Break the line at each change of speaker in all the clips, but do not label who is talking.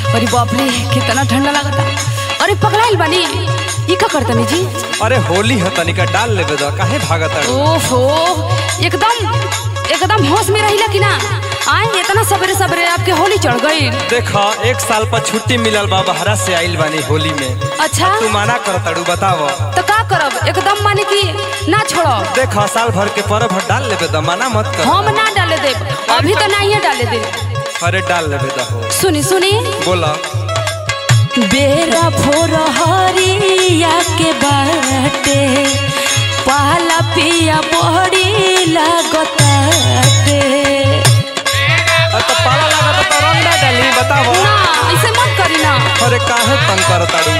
अरे बाप रे कितना ठंडा लगता अरे पकड़ाइल बानी ई का करतनी जी
अरे होली है तनिका डाल लेबे दो काहे भागत ताड़ू
ओफो एकदम एकदम होश में रहिला कि ना आए इतना सवेरे सवेरे आपके होली चढ़ गई
देखा एक साल पर छुट्टी मिलल बा बहरा से आइल बानी होली में
अच्छा
तू माना कर ताड़ू बताव
तो का करब एकदम माने कि ना छोड़ो
देखा साल भर के पर्व है, डाल लेबे दो मना मत कर
हम ना डाले दे अभी तो नहीं डाले दे
अरे डाल लेबे दो हो
सुनी सुनी
बोला
बेरा भोर हरिया के बाटे पहला पिया बड़ी लागताटे
अरे तो पाला लगा तो रंग ना डाली बताव
ना ऐसे मत करी ना
अरे काहे तंग कर ताड़ू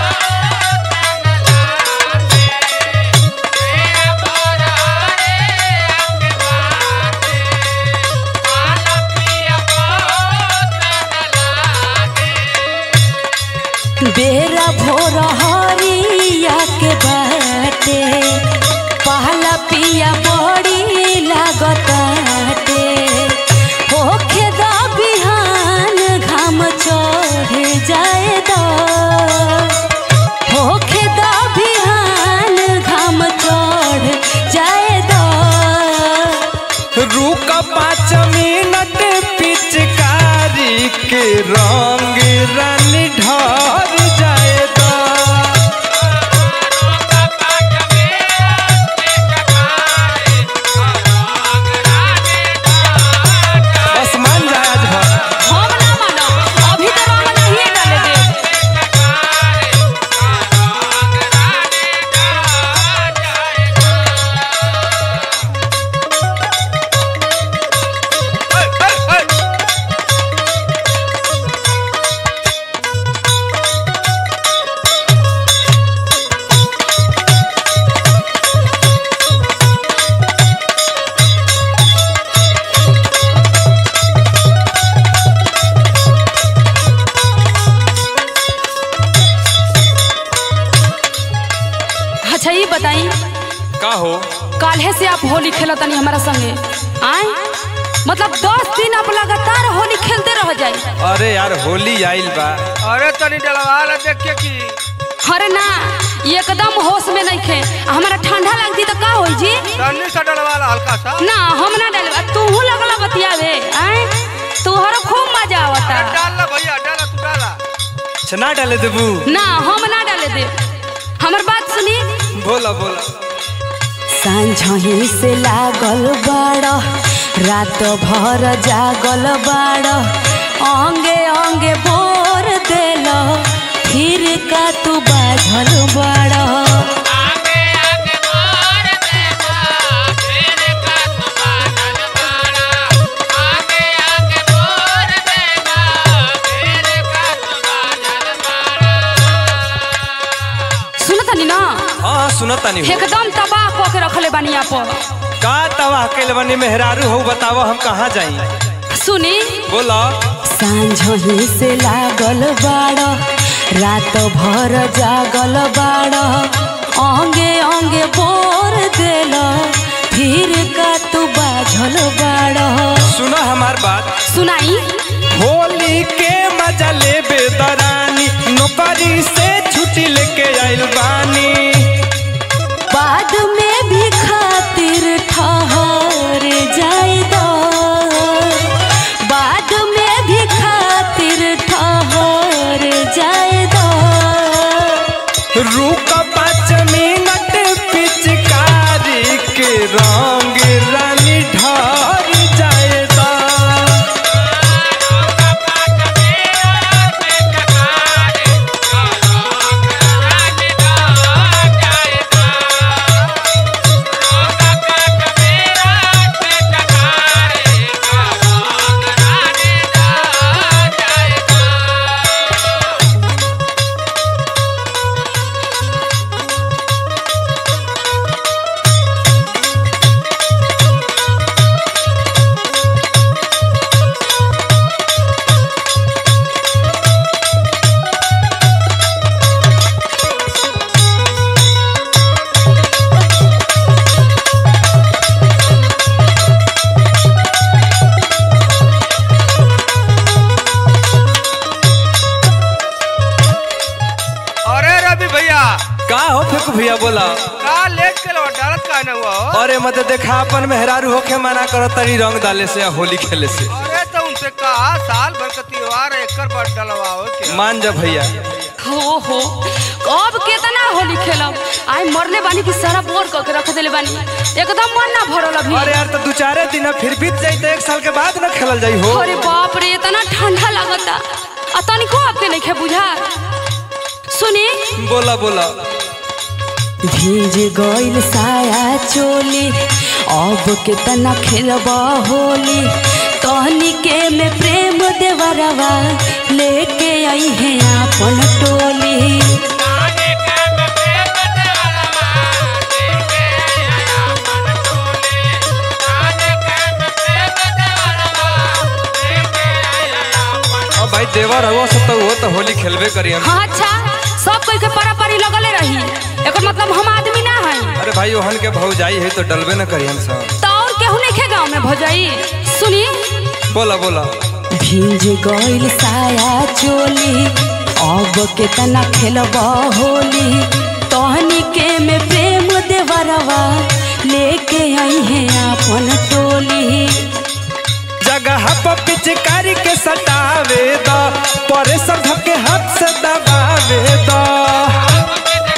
बेरा भोर हरिया के बाटे पहला पिया बड़ी लागताटे होखे दा बिहान घाम चढ़ जाए दा होखे दा बिहान घाम चढ़ जाए दा
रुक पाँच मिनट पिचकारी के रंग रन ढर जाए तो बस मान जा आज भर
हम ना मानो अभी तो रंग नहीं डाले दे अच्छा ये बताई
का हो
काल्हे से आप होली खेला तनी हमारा संगे आए मतलब दस दिन आप लगातार होली खेलते रह जाए
अरे यार होली आइल बा
अरे तनी डलवा ला देखिए की
अरे ना एकदम होश में नहीं खे हमारा ठंडा लगती तो का होई जी
तनी सा डलवा ला हल्का सा
ना हम ना डाले तू लगला बतियावे आए तुहरा खूब मजा आवता
अरे डाल ला भैया डाला तू डाला
छना डाले देबू
ना हम ना डाले दे हमर बात सुनी
बोला बोला
सांझही से लागल बाड़ रात भर जागल बाड़ अंगे अंगे बोर देल फिर का तू बाझल बाड़ सुनतनी ना
हाँ हाँ सुनत तानी हो
एकदम तबाह कऽ के रखले बानी आप
का तवा कैल बनी मेहरारू हो बताव हम कहाँ जाई
सुनी
बोला
सांझही से लागल बाड़ रात भर जागल बाड़ अंगे अंगे बोर देल फिर का तू बाझल बाड़
सुना हमार बात
सुनाई
होली के मजा ले बेदरानी नौकरी से छुट्टी लेके आइल बानी
बाद में भी खातिर ठहर जाए दो बाद में भी खातिर ठहर जाए दो
रुक पाँच मिनट पिचकारी के रंग रानी ढर जाए दा का हो फेंकू भैया बोला
का लेट के लो डालत का न हुआ हो
अरे मत देखा अपन मेहरारू होके मना करो तरी रंग डाले से या होली खेले से
अरे तो उनसे कहा साल भर का त्योहार है एकर बाद डलवाओ के
मान जा भैया
हो हो अब केतना होली खेलब आई मरले बानी कि सारा बोर क के रख देले बानी एकदम मन ना भरल अभी
अरे यार तो दू चारे दिन फिर बीत जाई तो एक साल के बाद न खेलल जाई हो
अरे बाप रे इतना ठंडा लगता आ तनिको आपके नहीं खे बुझा सुनी
बोला बोला
भीज गइल साया चोली अब केतना खेलब होली कहनी के में प्रेम देवरवा लेके आई है अपन टोली
अब भाई देवर हो सब तो वो तो होली खेलबे करी हम
हाँ अच्छा सब कोई के परा परी लगले रही एकर मतलब हम आदमी ना है
अरे भाई ओहन के भौजाई है तो डलबे न करी हम सब
तो और केहू नहीं खे गाँव में भौजाई सुनी
बोला बोला
भीज गइल साया चोली अब केतना खेलब होली तहनी के में प्रेम देवरवा लेके आई है अपन टोली
जगह पर पिचकारी के सटावे द परे सब के हाथ से दबावे द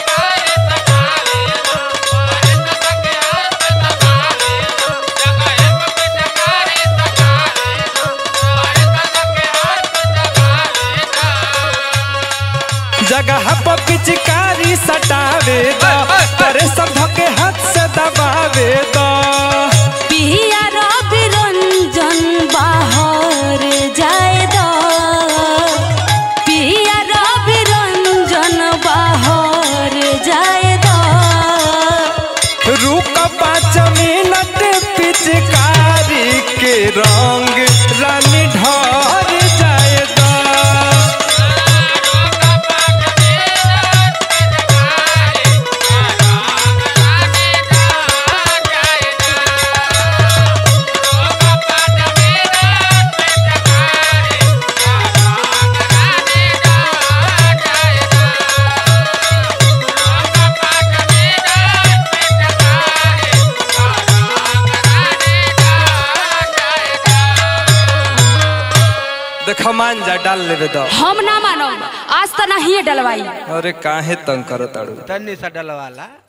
जगह पर पिचकारी सटावे द परे सब के हाथ से दबावे द
पिया रवि रंजन बाहर जाए द पिया रवि रंजन बाहर जाए द
रुक पाँच मिनट पिचकारी के रंग रानी ढर जाए द देखा मान जा डाल लेवे द
हम ना मानब आज तो नहीं डलवाई
अरे काहे तंग करत ताड़ू
तन्नी सा डलवाला